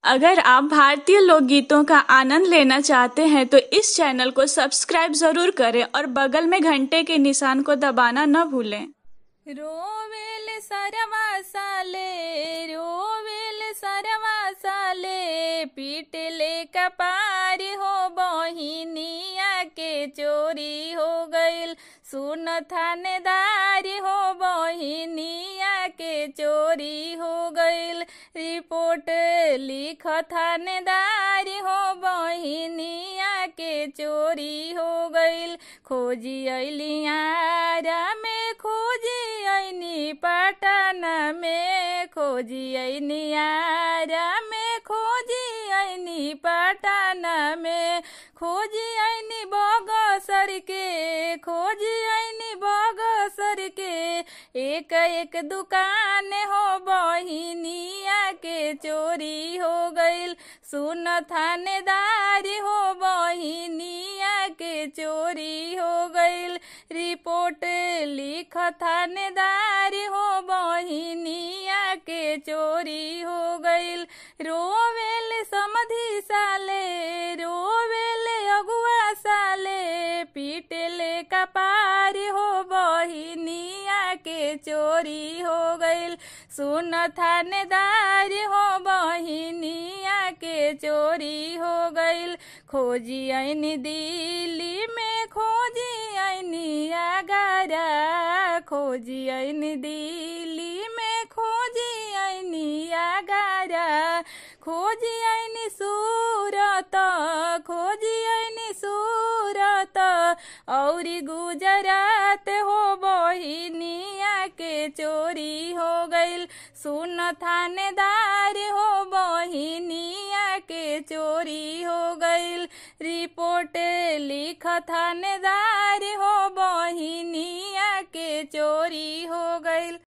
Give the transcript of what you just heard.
अगर आप भारतीय लोकगीतों का आनंद लेना चाहते हैं तो इस चैनल को सब्सक्राइब जरूर करें और बगल में घंटे के निशान को दबाना न भूलें रोवेल सरवा साले रोवेल सरवा साले पीटले कपार हो बहिनिया के चोरी हो गईल सुन थानेदार हो बहिनिया के चोरी हो गईल रिपोर्ट लिख थानेदार हो बहिनिया के चोरी हो गईल खोजी अलियारा में खोजी ऐनी पटना में खोजी ऐनी आरा में खोजी ऐनी पटना में खोजी ऐनी बगसर के खोजी ऐनी बगसर के एक एक दुकान हो बहिनिया के चोरी हो गईल सुन थानेदार हो बहिनिया के चोरी हो गईल रिपोर्ट लिख थानेदार हो बहिनिया के चोरी हो गईल रोवेल समधि साले रोवेल अगुआ साले पीटले कपार हो बहिनिया के चोरी हो गईल सुन थानेदार हो बहिनिया के चोरी हो गईल खोजी ऐनी दिल्ली में खोजी ऐनी आगरा खोजी ऐनी दिल्ली में खोजी ऐनी आगरा खोजी ऐनी सूरत खोजी ऐनी सूरत औरी गुजरात हो बहिनिया के चोरी हो गईल सुन थानेदार हो बहिनिया के चोरी हो गईल रिपोर्ट लिख थानेदार हो बहिनिया के चोरी हो गईल